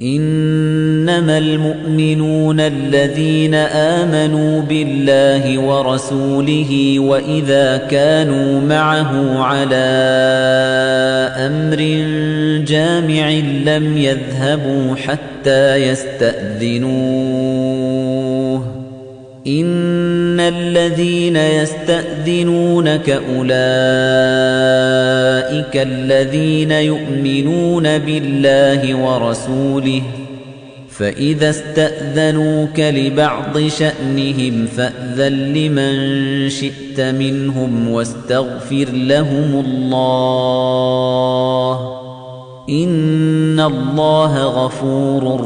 إنما المؤمنون الذين آمنوا بالله ورسوله وإذا كانوا معه على أمر جامع لم يذهبوا حتى يستأذنوه إن الذين يستأذنونك أولئك الذين يؤمنون بالله ورسوله فإذا استأذنوك لبعض شأنهم فأذن لمن شئت منهم واستغفر لهم الله إن الله غفور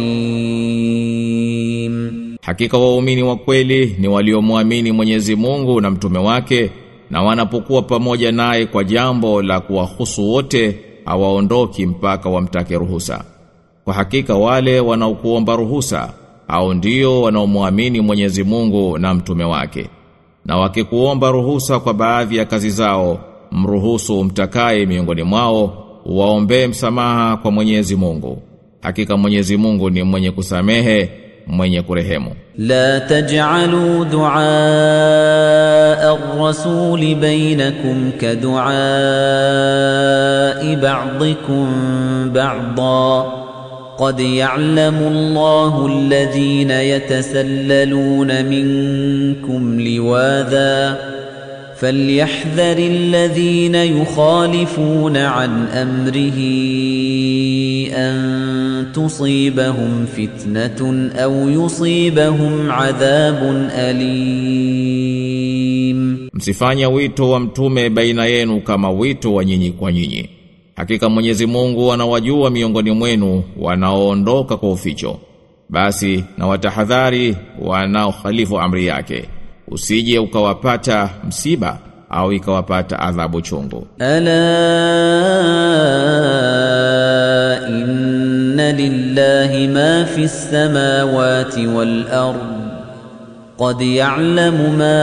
رحيم Hakika waumini wa kweli ni waliomwamini Mwenyezi Mungu na mtume wake na wanapokuwa pamoja naye kwa jambo la kuwahusu wote hawaondoki mpaka wamtake ruhusa. Kwa hakika wale wanaokuomba ruhusa au ndio wanaomwamini Mwenyezi Mungu na mtume wake. Na wakikuomba ruhusa kwa baadhi ya kazi zao, mruhusu mtakaye miongoni mwao, waombee msamaha kwa Mwenyezi Mungu. Hakika Mwenyezi Mungu ni mwenye kusamehe, mwenye kurehemu. لا تجعلوا دعاء الرسول بينكم كدعاء بعضكم بعضا قد يعلم الله الذين يتسللون منكم لواذا فليحذر الذين يخالفون عن امره ان تصيبهم فتنه او يصيبهم عذاب اليم Msifanye wito wa mtume baina yenu kama wito wa nyinyi kwa nyinyi. Hakika Mwenyezi Mungu anawajua miongoni mwenu wanaoondoka kwa uficho. Basi na watahadhari wanaokhalifu amri yake. Usije ukawapata msiba au ikawapata adhabu chungu. الا ان لله ما في السماوات والارض قد يعلم ما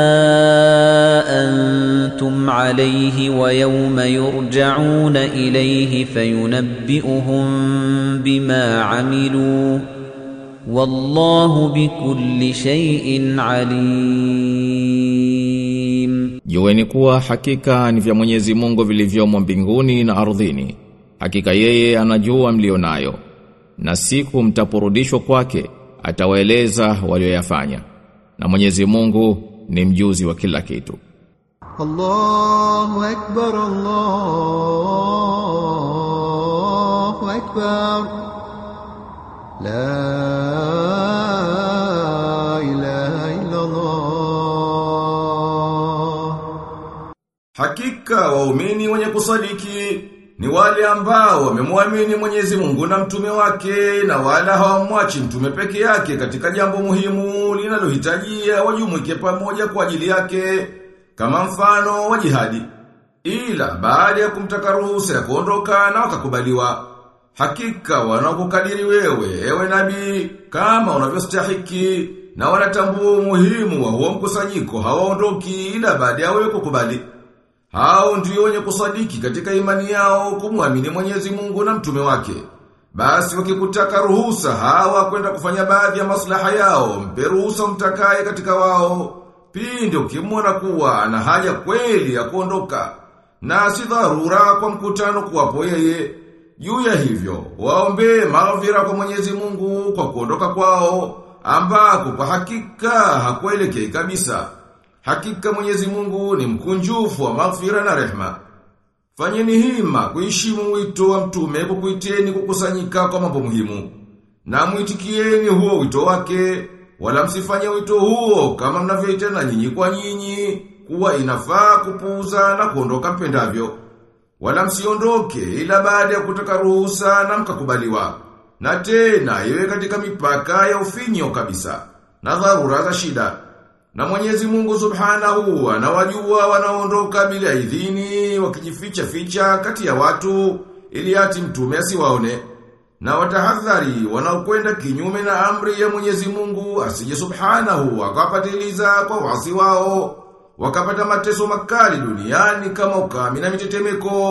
انتم عليه ويوم يرجعون اليه فينبئهم بما عملوا والله بكل شيء عليم Jueni kuwa hakika ni vya Mwenyezi Mungu vilivyomo mbinguni na ardhini. Hakika yeye anajua mlionayo. Na siku mtaporudishwa kwake atawaeleza walioyafanya. Na Mwenyezi Mungu ni mjuzi wa kila kitu. الله أكبر الله أكبر لا إله إلا الله Hakika waumini wenye kusadiki ni wale ambao wamemwamini Mwenyezi Mungu na mtume wake na wala hawamwachi mtume peke yake katika jambo muhimu linalohitajia wajumuike pamoja kwa ajili yake kama mfano wa jihadi. Ila baada ya kumtaka ruhusa ya kuondoka na wakakubaliwa. Hakika wanakukadiri wewe ewe nabii kama unavyostahiki na wanatambua umuhimu wa huo mkusanyiko hawaondoki ila baada ya wewe kukubali. Hao ndio wenye kusadiki katika imani yao kumwamini Mwenyezi Mungu na mtume wake. Basi wakikutaka ruhusa hawa kwenda kufanya baadhi ya maslaha yao, mpe ruhusa mtakaye katika wao. Pindi ukimwona kuwa ana haja kweli ya kuondoka na si dharura kwa mkutano kuwapo yeye. Juu ya hivyo, waombe maghfira kwa Mwenyezi Mungu kwa kuondoka kwao, ambako kwa hakika hakuelekei kabisa. Hakika Mwenyezi Mungu ni mkunjufu wa maghfira na rehma. Fanyeni hima kuheshimu wito wa mtume kukuiteni kukusanyika kwa mambo muhimu. Na muitikieni huo wito wake, wala msifanye wito huo kama mnavyoitana nyinyi kwa nyinyi, kuwa inafaa kupuuza na kuondoka mpendavyo. Wala msiondoke ila baada ya kutaka ruhusa na mkakubaliwa. Na tena iwe katika mipaka ya ufinyo kabisa, na dharura za shida. Na Mwenyezi Mungu Subhanahu anawajua wanaondoka bila idhini wakijificha ficha kati ya watu ili ati mtume asiwaone. Na watahadhari wanaokwenda kinyume na amri ya Mwenyezi Mungu asije Subhanahu akawapatiliza kwa wasi wao wakapata mateso makali duniani kama ukame na mitetemeko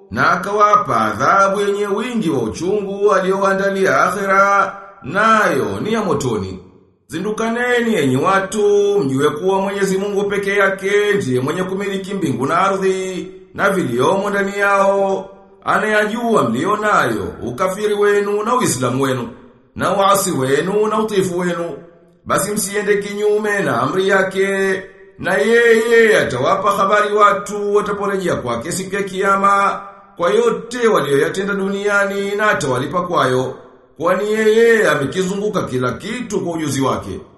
na akawapa adhabu yenye wingi wa uchungu aliowaandalia akhera nayo ni ya motoni. Zindukaneni enyi watu, mjue kuwa Mwenyezi Mungu peke yake ndiye mwenye kumiliki mbingu na ardhi na viliomo ndani yao. Anayajua mlio nayo, ukafiri wenu na Uislamu wenu, na waasi wenu na utifu wenu. Basi msiende kinyume na amri yake, na yeye atawapa habari watu wataporejea kwake siku ya kiyama kwa yote walioyatenda duniani na atawalipa kwayo. Kwani yeye amekizunguka kila kitu kwa ujuzi wake.